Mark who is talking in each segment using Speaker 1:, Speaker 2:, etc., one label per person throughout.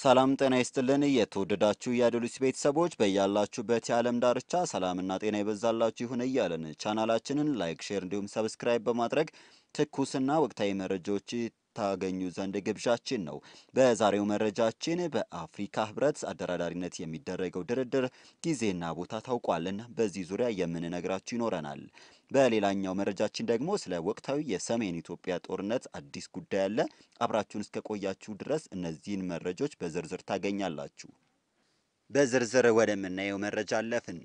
Speaker 1: ሰላም ጤና ይስጥልን። የተወደዳችሁ የአዶሊስ ቤተሰቦች በያላችሁበት የዓለም ዳርቻ ሰላምና ጤና ይበዛላችሁ ይሁን እያለን ቻናላችንን ላይክ፣ ሼር እንዲሁም ሰብስክራይብ በማድረግ ትኩስና ወቅታዊ መረጃዎች ታገኙ ዘንድ ግብዣችን ነው። በዛሬው መረጃችን በአፍሪካ ህብረት አደራዳሪነት የሚደረገው ድርድር ጊዜና ቦታ ታውቋልና በዚህ ዙሪያ የምንነግራችሁ ይኖረናል። በሌላኛው መረጃችን ደግሞ ስለ ወቅታዊ የሰሜን ኢትዮጵያ ጦርነት አዲስ ጉዳይ አለ። አብራችሁን እስከ ቆያችሁ ድረስ እነዚህን መረጃዎች በዝርዝር ታገኛላችሁ። በዝርዝር ወደምናየው መረጃ አለፍን።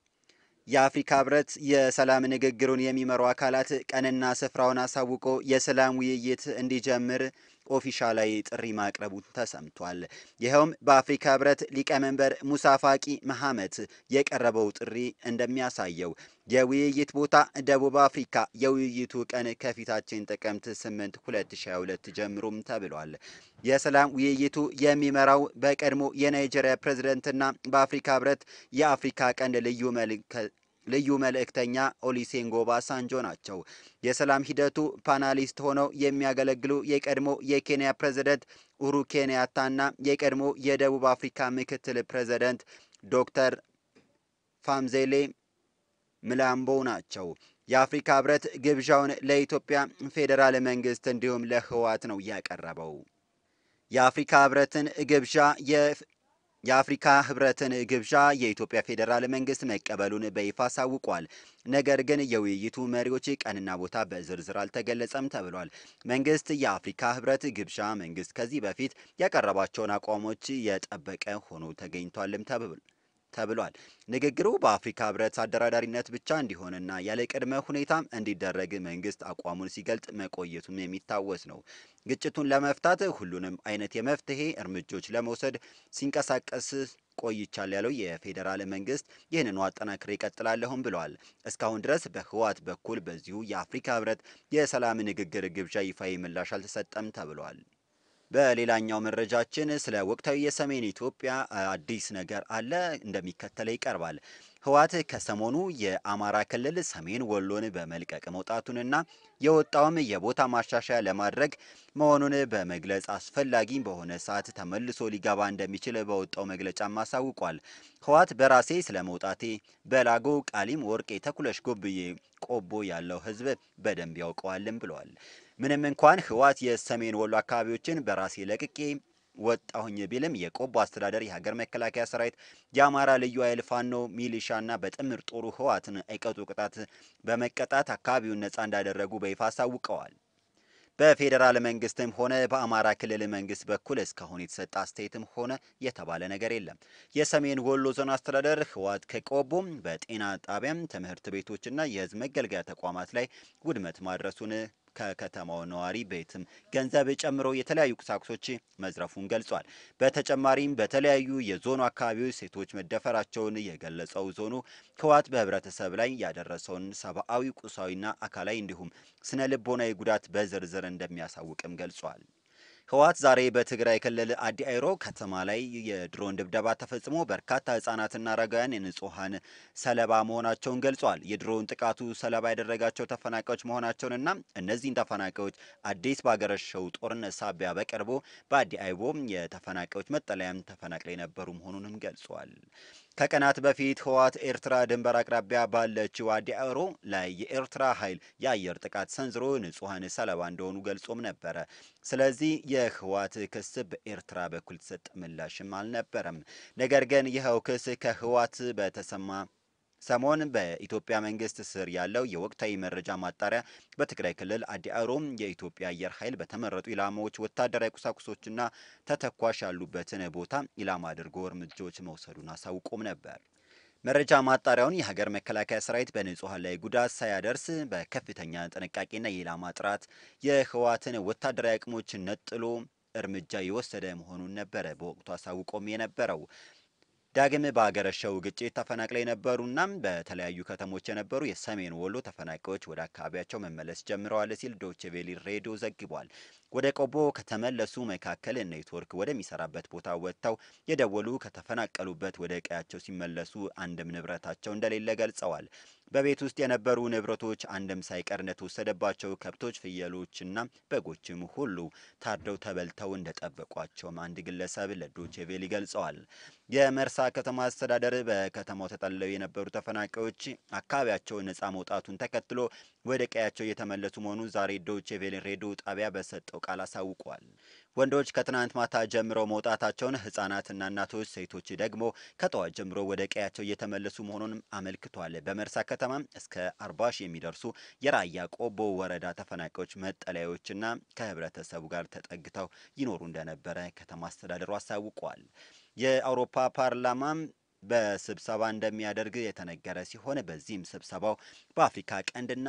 Speaker 1: የአፍሪካ ህብረት የሰላም ንግግሩን የሚመሩ አካላት ቀንና ስፍራውን አሳውቆ የሰላም ውይይት እንዲጀምር ኦፊሻላዊ ጥሪ ማቅረቡ ተሰምቷል። ይኸውም በአፍሪካ ህብረት ሊቀመንበር ሙሳ ፋቂ መሐመት የቀረበው ጥሪ እንደሚያሳየው የውይይት ቦታ ደቡብ አፍሪካ፣ የውይይቱ ቀን ከፊታችን ጥቅምት 8 2022 ጀምሮም ተብሏል። የሰላም ውይይቱ የሚመራው በቀድሞ የናይጄሪያ ፕሬዝደንትና በአፍሪካ ህብረት የአፍሪካ ቀንድ ልዩ ልዩ መልእክተኛ ኦሊሴንጎ ባሳንጆ ናቸው። የሰላም ሂደቱ ፓናሊስት ሆነው የሚያገለግሉ የቀድሞ የኬንያ ፕሬዝደንት ኡሁሩ ኬንያታና የቀድሞ የደቡብ አፍሪካ ምክትል ፕሬዝደንት ዶክተር ፋምዜሌ ምላምቦ ናቸው። የአፍሪካ ህብረት ግብዣውን ለኢትዮጵያ ፌዴራል መንግስት እንዲሁም ለህወሓት ነው ያቀረበው። የአፍሪካ ህብረትን ግብዣ የአፍሪካ ህብረትን ግብዣ የኢትዮጵያ ፌዴራል መንግስት መቀበሉን በይፋ አሳውቋል። ነገር ግን የውይይቱ መሪዎች ቀንና ቦታ በዝርዝር አልተገለጸም ተብሏል። መንግስት የአፍሪካ ህብረት ግብዣ መንግስት ከዚህ በፊት ያቀረባቸውን አቋሞች የጠበቀ ሆኖ ተገኝቷልም ተብሏል። ንግግሩ በአፍሪካ ህብረት አደራዳሪነት ብቻ እንዲሆንና ያለ ቅድመ ሁኔታ እንዲደረግ መንግስት አቋሙን ሲገልጽ መቆየቱም የሚታወስ ነው። ግጭቱን ለመፍታት ሁሉንም አይነት የመፍትሄ እርምጃዎች ለመውሰድ ሲንቀሳቀስ ቆይቻል ያለው የፌዴራል መንግስት ይህንኑ አጠናክሬ እቀጥላለሁም ብለዋል። እስካሁን ድረስ በህወሓት በኩል በዚሁ የአፍሪካ ህብረት የሰላም ንግግር ግብዣ ይፋዊ ምላሽ አልተሰጠም ተብሏል። በሌላኛው መረጃችን ስለ ወቅታዊ የሰሜን ኢትዮጵያ አዲስ ነገር አለ፣ እንደሚከተለው ይቀርባል። ህወሓት ከሰሞኑ የአማራ ክልል ሰሜን ወሎን በመልቀቅ መውጣቱንና የወጣውም የቦታ ማሻሻያ ለማድረግ መሆኑን በመግለጽ አስፈላጊ በሆነ ሰዓት ተመልሶ ሊገባ እንደሚችል በወጣው መግለጫም አሳውቋል። ህወሓት በራሴ ስለ መውጣቴ በላጎ ቃሊም፣ ወርቄ፣ ተኩለሽ፣ ጎብዬ፣ ቆቦ ያለው ህዝብ በደንብ ያውቀዋልም ብለዋል። ምንም እንኳን ህወሓት የሰሜን ወሎ አካባቢዎችን በራሴ ለቅቄ ወጣሁኝ ቢልም የቆቦ አስተዳደር የሀገር መከላከያ ሰራዊት፣ የአማራ ልዩ ኃይል፣ ፋኖ ሚሊሻና በጥምር ጦሩ ህወሓትን አይቀጡ ቅጣት በመቀጣት አካባቢውን ነጻ እንዳደረጉ በይፋ አሳውቀዋል። በፌዴራል መንግስትም ሆነ በአማራ ክልል መንግስት በኩል እስካሁን የተሰጠ አስተያየትም ሆነ የተባለ ነገር የለም። የሰሜን ወሎ ዞን አስተዳደር ህወሓት ከቆቦም በጤና ጣቢያም፣ ትምህርት ቤቶችና የህዝብ መገልገያ ተቋማት ላይ ውድመት ማድረሱን ከከተማው ነዋሪ ቤትም ገንዘብ ጨምሮ የተለያዩ ቁሳቁሶች መዝረፉን ገልጿል። በተጨማሪም በተለያዩ የዞኑ አካባቢዎች ሴቶች መደፈራቸውን የገለጸው ዞኑ ህወሓት በህብረተሰብ ላይ ያደረሰውን ሰብአዊ፣ ቁሳዊና አካላዊ እንዲሁም ስነ ልቦናዊ ጉዳት በዝርዝር እንደሚያሳውቅም ገልጿል። ህወሓት ዛሬ በትግራይ ክልል አዲ አይሮ ከተማ ላይ የድሮን ድብደባ ተፈጽሞ በርካታ ህጻናትና አረጋውያን የንጹሐን ሰለባ መሆናቸውን ገልጿል። የድሮን ጥቃቱ ሰለባ ያደረጋቸው ተፈናቃዮች መሆናቸውንና እነዚህን ተፈናቃዮች አዲስ ባገረሸው ጦርነት ሳቢያ በቅርቡ በአዲ አይቦ የተፈናቃዮች መጠለያም ተፈናቅለው የነበሩ መሆኑንም ገልጿል። ከቀናት በፊት ህወሓት ኤርትራ ድንበር አቅራቢያ ባለችው አዲ አይሮ ላይ የኤርትራ ኃይል የአየር ጥቃት ሰንዝሮ ንጹሐን ሰለባ እንደሆኑ ገልጾም ነበረ። ስለዚህ የህወሓት ክስ በኤርትራ በኩል የተሰጠ ምላሽም አልነበረም። ነገር ግን ይኸው ክስ ከህወሓት በተሰማ ሰሞን በኢትዮጵያ መንግስት ስር ያለው የወቅታዊ መረጃ ማጣሪያ በትግራይ ክልል አዲ አይሮም የኢትዮጵያ አየር ኃይል በተመረጡ ኢላማዎች ወታደራዊ ቁሳቁሶችና ተተኳሽ ያሉበትን ቦታ ኢላማ አድርጎ እርምጃዎች መውሰዱን አሳውቆም ነበር። መረጃ ማጣሪያውን የሀገር መከላከያ ሰራዊት በንጹሐን ላይ ጉዳት ሳያደርስ በከፍተኛ ጥንቃቄና የኢላማ ጥራት የህወሓትን ወታደራዊ አቅሞች ነጥሎ እርምጃ የወሰደ መሆኑን ነበረ በወቅቱ አሳውቆም የነበረው። ዳግም በአገረሸው ግጭት ተፈናቅለው የነበሩና በተለያዩ ከተሞች የነበሩ የሰሜን ወሎ ተፈናቃዮች ወደ አካባቢያቸው መመለስ ጀምረዋል ሲል ዶቼ ቬለ ሬዲዮ ዘግቧል። ወደ ቆቦ ከተመለሱ መካከል ኔትወርክ ወደሚሰራበት ቦታ ወጥተው የደወሉ ከተፈናቀሉበት ወደ ቀያቸው ሲመለሱ አንድም ንብረታቸው እንደሌለ ገልጸዋል። በቤት ውስጥ የነበሩ ንብረቶች አንድም ሳይቀር እንደተወሰደባቸው ከብቶች፣ ፍየሎችና በጎችም ሁሉ ታርደው ተበልተው እንደጠበቋቸውም አንድ ግለሰብ ለዶቼ ቬለ ገልጸዋል። የመርሳ ከተማ አስተዳደር በከተማው ተጠልለው የነበሩ ተፈናቃዮች አካባቢያቸውን ነጻ መውጣቱን ተከትሎ ወደ ቀያቸው እየተመለሱ መሆኑን ዛሬ ዶቼ ቬለ ሬዲዮ ጣቢያ በሰጠው ቃል አሳውቋል። ወንዶች ከትናንት ማታ ጀምረው መውጣታቸውን፣ ህጻናትና እናቶች፣ ሴቶች ደግሞ ከጠዋት ጀምሮ ወደ ቀያቸው እየተመለሱ መሆኑንም አመልክቷል። በመርሳ ከተማ እስከ አርባ ሺህ የሚደርሱ የራያ ቆቦ ወረዳ ተፈናቃዮች መጠለያዎችና ከህብረተሰቡ ጋር ተጠግተው ይኖሩ እንደነበረ ከተማ አስተዳደሩ አሳውቋል። የአውሮፓ ፓርላማም በስብሰባ እንደሚያደርግ የተነገረ ሲሆን በዚህም ስብሰባው በአፍሪካ ቀንድና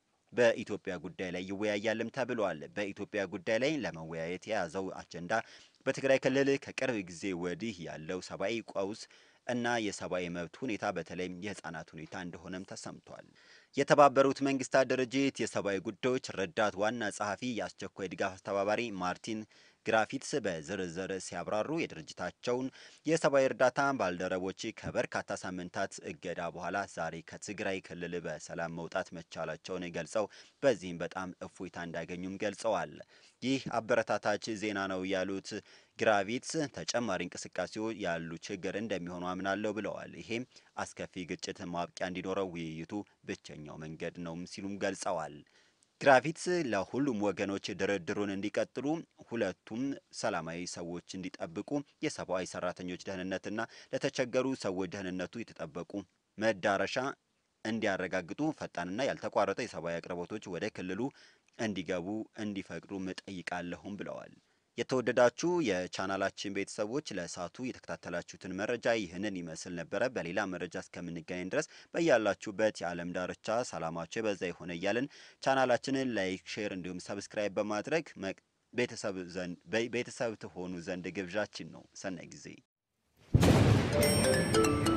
Speaker 1: በኢትዮጵያ ጉዳይ ላይ ይወያያልም ተብሏል። በኢትዮጵያ ጉዳይ ላይ ለመወያየት የያዘው አጀንዳ በትግራይ ክልል ከቅርብ ጊዜ ወዲህ ያለው ሰብአዊ ቀውስ እና የሰብአዊ መብት ሁኔታ በተለይም የህፃናት ሁኔታ እንደሆነም ተሰምቷል። የተባበሩት መንግስታት ድርጅት የሰብአዊ ጉዳዮች ረዳት ዋና ጸሐፊ የአስቸኳይ ድጋፍ አስተባባሪ ማርቲን ግራፊትስ በዝርዝር ሲያብራሩ የድርጅታቸውን የሰብአዊ እርዳታ ባልደረቦች ከበርካታ ሳምንታት እገዳ በኋላ ዛሬ ከትግራይ ክልል በሰላም መውጣት መቻላቸውን ገልጸው በዚህም በጣም እፎይታ እንዳገኙም ገልጸዋል። ይህ አበረታታች ዜና ነው ያሉት ግራቪትስ ተጨማሪ እንቅስቃሴዎች ያሉ ችግር እንደሚሆኑ አምናለሁ ብለዋል። ይሄም አስከፊ ግጭት ማብቂያ እንዲኖረው ውይይቱ ብቸኛው መንገድ ነው ሲሉም ገልጸዋል። ግራቪትስ ለሁሉም ወገኖች ድርድሩን እንዲቀጥሉ፣ ሁለቱም ሰላማዊ ሰዎች እንዲጠብቁ፣ የሰብአዊ ሰራተኞች ደህንነትና ለተቸገሩ ሰዎች ደህንነቱ የተጠበቁ መዳረሻ እንዲያረጋግጡ፣ ፈጣንና ያልተቋረጠ የሰብአዊ አቅርቦቶች ወደ ክልሉ እንዲገቡ እንዲፈቅዱ እጠይቃለሁም ብለዋል። የተወደዳችሁ የቻናላችን ቤተሰቦች ለእሳቱ የተከታተላችሁትን መረጃ ይህንን ይመስል ነበረ። በሌላ መረጃ እስከምንገናኝ ድረስ በያላችሁበት የዓለም ዳርቻ ሰላማችሁ የበዛ የሆነ እያልን ቻናላችንን ላይክ፣ ሼር እንዲሁም ሰብስክራይብ በማድረግ ቤተሰብ ዘንድ ቤተሰብ ትሆኑ ዘንድ ግብዣችን ነው። ሰናይ ጊዜ